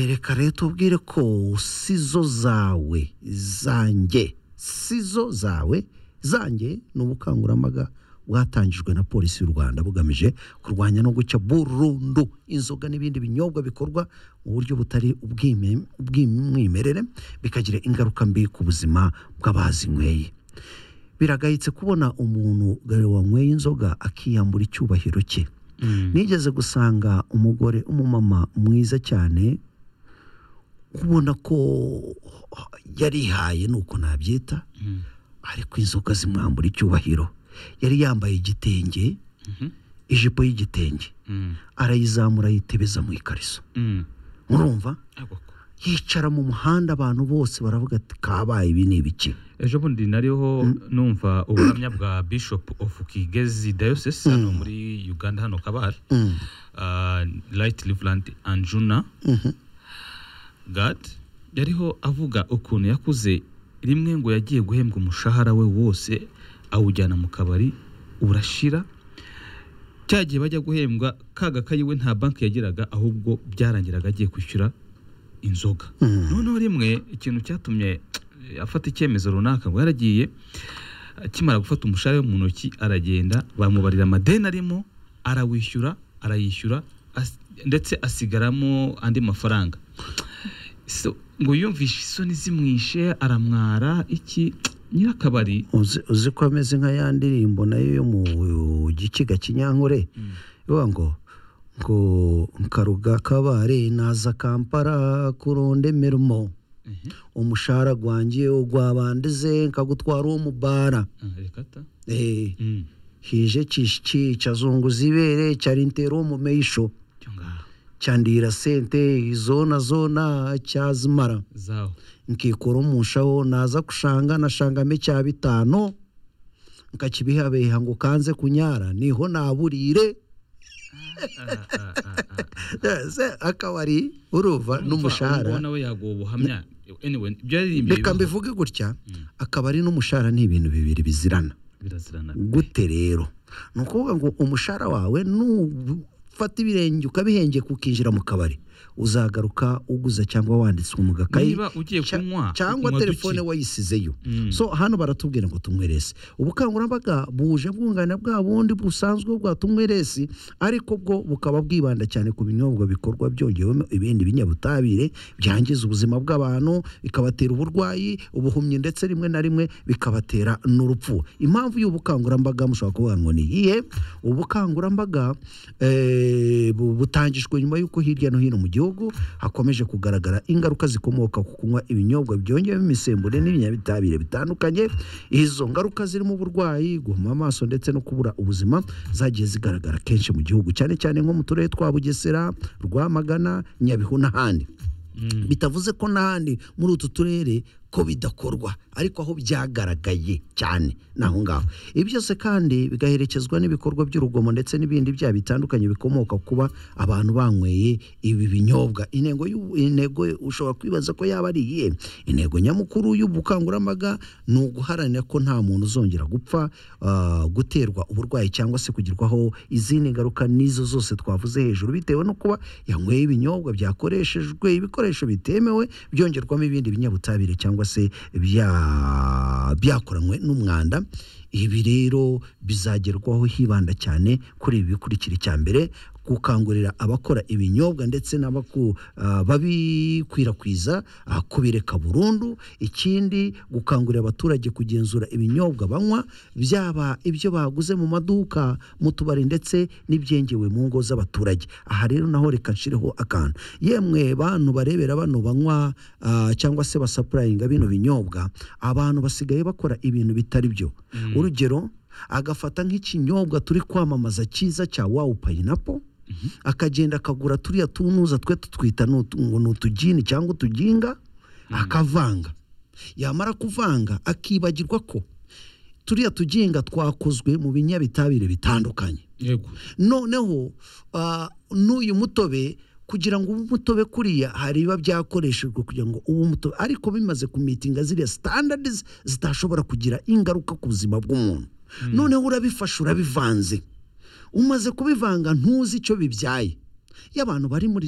reka leta ubwire ko sizo zawe zanjye sizo zawe zanjye ni ubukangurambaga bwatangijwe na polisi y'u rwanda bugamije kurwanya no guca burundu inzoga n'ibindi binyobwa bikorwa mu buryo butari ubwime- ubw'umwimerere bikagira ingaruka mbi ku buzima bw'abazinyweye biragayitse kubona umuntu gare wanyweye inzoga akiyambura icyubahiro cye nigeze gusanga umugore umumama mwiza cyane ubona ko yarihaye nuko nabyita ariko inzoga zimwambura icyubahiro yari yambaye igitenge ijipo y'igitenge arayizamura yitebeza mu ikariso murumva yicara mu muhanda abantu bose baravuga ati kabaye ibi ni ibiki ejo bundi nariho numva ubuhamya bwa bishop of kigezi diocese hano muri uganda hano kabari Mm. Ah, light liveland anjuna gad yariho avuga ukuntu yakuze rimwe ngo yagiye guhembwa umushahara we wose awujyana mu kabari urashira cya gihe bajya guhembwa ka gakayi we nta banki yagiraga ahubwo byarangiraga agiye kwishyura inzoga noneho rimwe ikintu cyatumye afata icyemezo runaka ngo yaragiye akimara gufata umushahara we mu ntoki aragenda bamubarira amadeni arimo arawishyura arayishyura as- ndetse asigaramo andi mafaranga So, ngo yumvishe isoni zimwishe aramwara iki nyirakabari uzi uzi ko ameze nka ya ndirimbo nayo yo mu gikiga kinyankore ivuga ngo ngo nkaruga kabare naza kampara kurunda imirimo umushahara gwangiye ugwabandize nkagutwara uwo mubara Ah, reka ta. Eh, Mm, hije kishiki cyazunguza ibere cyari intera uwo mumeyisho cyo ngaho. cyandira sente izona zona cyazimara zaho nkikora umushaho naza kushanga nashangame cya bitanu nkakibihabeha ngo kanze kunyara niho naburire Ah, ah, ah, ah. Se, akabari uruva Urumva uwo n'umushahara nawe yaguha ubuhamya anyway ibyo yaririmbye reka bibaho. mbivuge gutya akabari n'umushahara ni ibintu bibiri bizirana birazirana gute rero ni ukuvuga ngo umushahara wawe nufata ibirenge ukabihengeka ukinjira mu kabari uzagaruka uguza cyangwa wanditswe mu gakayi Niba ugiye cya- kunywa, cyangwa unywa telefone duke. wayisizeyo Mm. so hano baratubwira ngo tunywerese ubukangurambaga buje bwunganira bwa bundi busanzwe bwa tunyweresi ariko bwo bukaba bwibanda cyane ku binyobwa bikorwa byongewemo ibindi binyabutabire byangiza ubuzima bw'abantu bikabatera uburwayi ubuhumyi ndetse rimwe na rimwe bikabatera n'urupfu impamvu y'ubukangurambaga mushobora kuvuga ngo ni iyihe ubukangurambaga eh, bu- butangijwe nyuma y'uko hirya no hino mu gihugu hakomeje kugaragara ingaruka zikomoka ku kunywa ibinyobwa byongewemo imisemburo n'ibinyabitabire bitandukanye izo ngaruka zirimo uburwayi guhuma amaso ndetse no kubura ubuzima zagiye zigaragara kenshi mu gihugu cyane cyane nko mu turere twa bugesera rwamagana nyabihu n'ahandi Mm. bitavuze ko n'ahandi muri utu turere ko bidakorwa ariko aho byagaragaye cyane ni aho ngaho ibi byose kandi bigaherekezwa n'ibikorwa by'urugomo ndetse n'ibindi byaha bitandukanye bikomoka ku kuba abantu banyweye ibi binyobwa intego y'u- intego ushobora kwibaza ko yaba ari iyihe intego nyamukuru y'ubukangurambaga ni uguharanira ko nta muntu uzongera gupfa ah, guterwa uburwayi cyangwa se kugerwaho izindi ngaruka n'izo zose twavuze hejuru bitewe no kuba yanyweye ibinyobwa byakoreshejwe ibikoresho bitemewe byongerwamo ibindi binyabutabire cyangwa se bya- byakoranywe n'umwanda ibi rero bizagerwaho hibanda cyane kuri ibi bikurikira icya mbere gukangurira abakora ibinyobwa ndetse n'abaku- ah, babikwirakwiza ah, kubireka burundu ikindi gukangurira abaturage kugenzura ibinyobwa banywa byaba ibyo baguze mu maduka mu tubari ndetse n'ibyengewe mu ngo z'abaturage aha rero naho reka nshireho akantu yemwe bantu barebera bano banywa ah, cyangwa se basapurayinga bino binyobwa abantu basigaye bakora ibintu bitari byo urugero agafata nk'ikinyobwa turi kwamamaza cyiza cya wawu payinapo akagenda akagura turiya tunuza twe tutwita n'utu- ngo ni utujini cyangwa utuginga akavanga yamara kuvanga akibagirwa ko turiya tuginga twakozwe mu binyabitabire bitandukanye yego noneho ah, n'uyu mutobe kugira ngo ube umutobe kuriya hari ibiba byakoreshejwe kugira ngo ube umutobe ariko bimaze kumitinga ziriya standards zitashobora kugira ingaruka ku buzima bw'umuntu noneho urabifashe urabivanze umaze kubivanga ntuzi icyo bibyaye iyo abantu bari muri